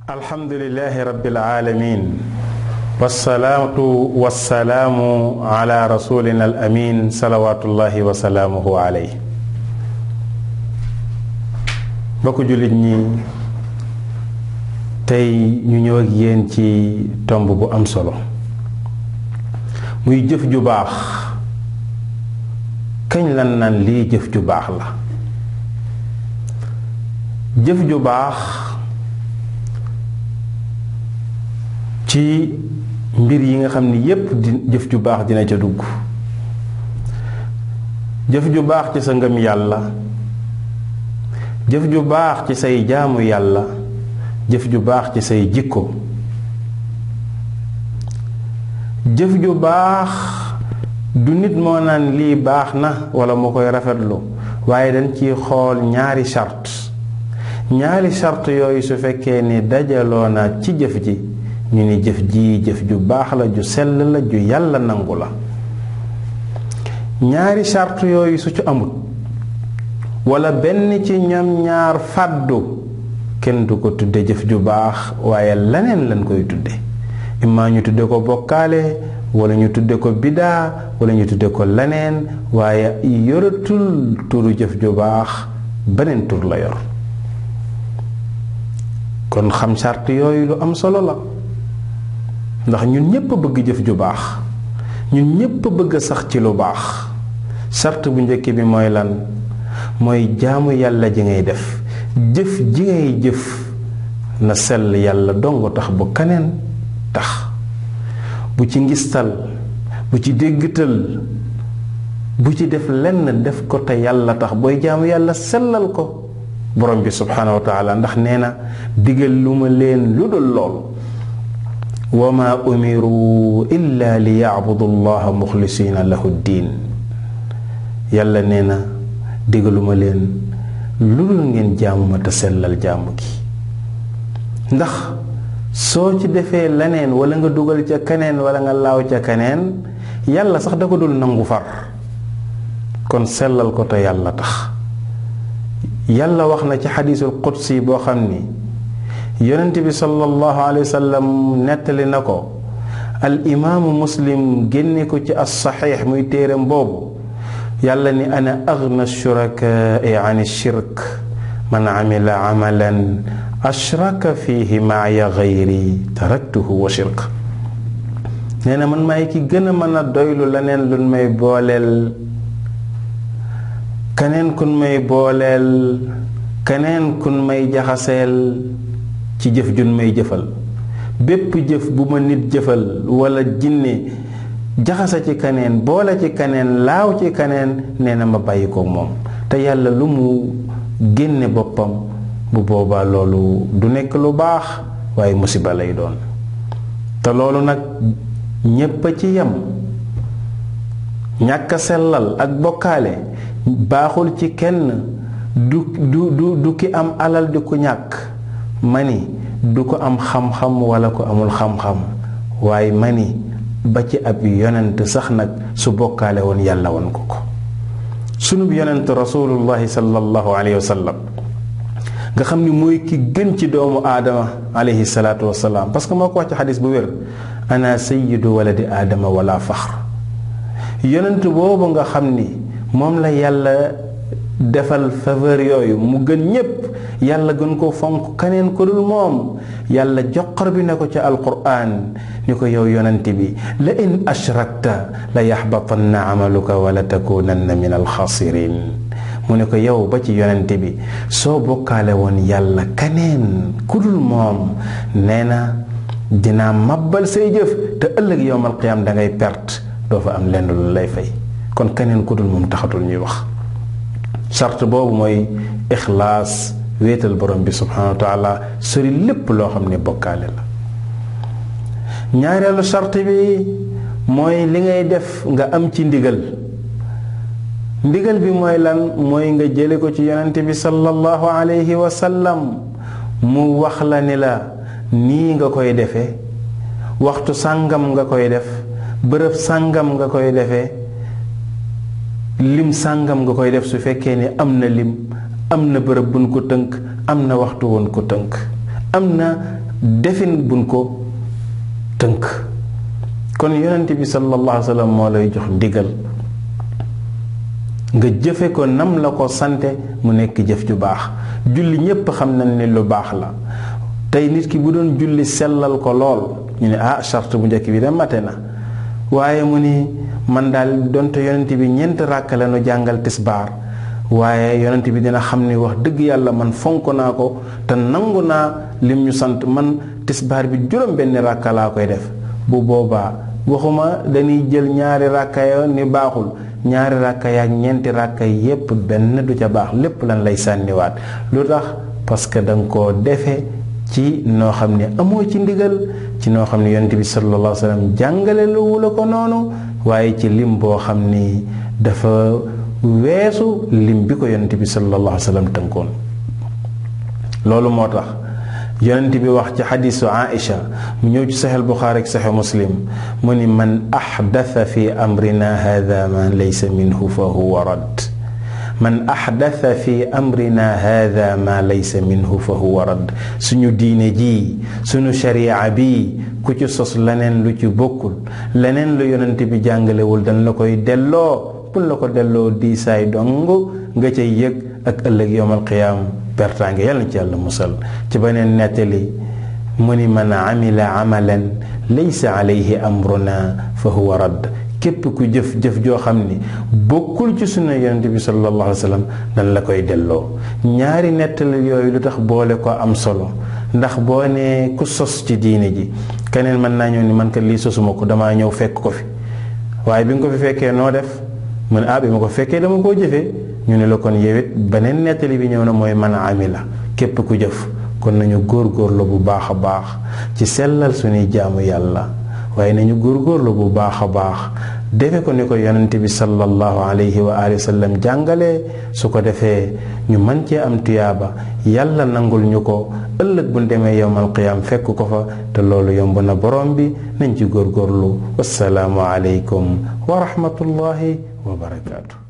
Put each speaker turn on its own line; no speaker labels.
alhamdulilahi rabbil alamin wasalaatu wasalaamu ala rasulina al amin salawatullahi wa salaamuhu alayhi mbokku jullit ñi tey ñu ñëw ak yéen ci tomb bu am solo muy jëf ju baax kañ lan naan lii jëf ju baax la jëf ju baax ci mbir yi nga xam ni yépp di jëf ju baax dina ca dugg jëf ju baax ci sa ngëm yàlla jëf ju baax ci say jaamu yàlla jëf ju baax ci say jikko jëf ju baax du nit moo naan lii baax na wala moo koy rafetlu waaye dañ ciy xool ñaari charte ñaari charte yooyu su fekkee ni dajaloo na ci jëf ji ñu ni jëf ji jëf ju baax la ju sell la ju yàlla nangu la ñaari charte yooyu su ci amut wala benn ci ñoom ñaar fàddu kenn du ko tudde jëf ju baax waaye leneen lañ koy tudde immaa ñu tudde ko bokkaale wala ñu tudde ko bidaa wala ñu tudde ko leneen waaye yoratul turu jëf ju baax beneen tur la yor kon xam charte yooyu lu am solo la ndax ñun ñépp bëgg jëf ju baax ñun ñépp bëgg sax ci lu baax charte bu njëkk bi mooy lan mooy jaamu yàlla ji ngay def jëf ji ngay jëf na sell yàlla dong tax bu kaneen tax bu ci ngistal bu ci déggtal bu ci def lenn def ko te yàlla tax booy jaamu yàlla sellal ko borom bi subhaanahu wa taala ndax nee na digal lu ma leen lu dul lool wa ma umiru illa li yacbudu allaha muxlisina lahu diin yàlla nee na digaluma leen lu dul ngeen jaamu ma te sellal jaamu gi ndax soo ci defee leneen wala nga dugal ca keneen wala nga laaw ca keneen yàlla sax da ko dul nangu far kon sellal ko te yàlla tax yàlla wax na ci xadiisul qudsi boo xam ni yonent bi sallallahu alayhi wa sallam nettali na ko al imaamu muslim génne ko ci as saxiix muy téeram boobu yàlla ni ana agna shurakaai an shirk man amila amalan ashraka fihi maaya gayri taraktuhu wa shirk nee na man maay ki gën a mën a doylu leneen luñ may booleel keneen kun may booleel keneen kun may jaxaseel ci jëf jun may jëfal bépp jëf bu ma nit jëfal wala jinne jaxasa ci kaneen boole ci kaneen laaw ci kaneen nee na ma bàyyi ko moom te yàlla lu mu génne boppam bu boobaa loolu du nekk lu baax waaye musiba lay doon te loolu nag ñépp a ci yem ñàkk sellal ak bokkaale baaxul ci kenn du du du du ki am alal di ko ñàkk mani du ko am xam-xam wala ko amul xam-xam waaye mani ba ci ab yonent sax nag su bokkaale woon yàlla woon ko ko sunub yonent rasulullahi sallallahu alayhi wa sallam nga xam ni mooy ki gën ci doomu aadama alayhi salaatu wasalaam parce que moo ko wax ci xadis bu wér ana sayyidu waladi aadama wala faxr yonent boobu nga xam ni moom la yàlla defal faveur yooyu mu gën ñépp yàlla gën ko fonk keneen ko dul moom yàlla joxar bi ne ko ca alquraan ni ko yow yonent bi la in ashrakta la yaxbatanna amaluka wala takunanna min alxaasirin mu ne ko yow ba ci yonent bi soo bokkaale woon yàlla keneen ku dul moom nee na dinaa mabbal say jëf te ëllëg yowmal qiyaam da ngay perte doo fa am lenn lu lay fay kon keneen ku dul moom taxatul ñuy wax charte boobu mooy ixlaas wéetal borom bi subhanahu wa taala sori lépp loo xam ne bokkaale la ñaareelu charte bi mooy li ngay def nga am ci ndigal ndigal bi mooy lan mooy nga jële ko ci yonent bi sallallahu alayhi wa sallam mu wax la ni la nii nga koy defee waxtu sàngam nga koy def bërëb sàngam nga koy defee lim sàngam nga koy def su fekkee ni am na lim am na bërëb buñ ko tënk am na waxtu woon ko tënk am na defin buñ ko tënk kon yonent bi sallallahu alayhi wa sallam moo lay jox ndigal nga jëfe ko nam la ko sante mu nekk jëf ju baax julli ñépp xam nañ ne lu baax la tey nit ki bu doon julli sellal ko lool ñu ne ah charte bu njëkk bi de mate na waaye mu ni man daal donte yonent bi ñeent ràkk la nu jàngal tisbaar waaye yonent bi dina xam ni wax dëgg yàlla man fonk naa ko te nangu naa lim ñu sant man tisbaar bi juróom benn ràkka laa koy def bu boobaa waxuma dañuy jël ñaari ràkka ya ni baaxul ñaari ràkka ya ak ñeenti ràkka yépp benn du ca baax lépp lan lay sànniwaat lu tax parce que danga koo defe ci noo xam ne amoo ci ndigal ci noo xam ne yonent bi sallallahu alayhi wa sallam jàngale lu la ko noonu waaye ci lim boo xam ni dafa weesu lim bi ko yonent bi sallallahu alayhi wa sallam tënkoon loolu moo tax yonent bi wax ci xadiisu Aïcha mu ñëw ci saxel Buxaari ak saxe Muslim mu ni man axdata fi amrina hada ma laysa minhu fa huwa radd man axdata fi amrina hada ma laysa minhu fa huwa radd suñu diine ji suñu sharia bi ku ci sos leneen lu ci bokkul leneen lu yonent bi jàngalewul dañ la koy delloo bul la ko delloo diisaay dong nga cay yëg ak ëllëg yowmal qiyaam pertaange yàlla na ci yàlla musal ci beneen nettali mu ni man amila amalan laysa alayhi amruna fa huwa radd képp ku jëf-jëf joo xam ni bokkul ci sunna yonent bi sallallahu alayhi wa sallam dañ la koy delloo ñaari nettali yooyu lu tax boole ko am solo ndax boo nee ku sos ci diine ji keneen mën naa ñëw ni man kat lii sosuma ko damaa ñëw fekk ko fi waaye bi nga ko fi fekkee noo def mu ne ah bi ma ko fekkee dama koo jëfee ñu ne la kon yewit beneen nettali bi ñëw na mooy man amila képp ku jëf kon nañu góorgóorlu bu baax a baax ci sellal suñuy jaamu yàlla waaye nañu góorgóorlu bu baax a baax defe ko ni ko yonent bi sallallahu alayhi wa alihi wa sallam jàngalee su ko defee ñu mën cee am tuyaaba yàlla nangul ñu ko ëllëg bu demee yowmal qiyaam fekk ko fa te loolu yomb na borom bi nañ ci góorgóorlu wassalaamu aleykum wa rahmatullahi wa barakaatu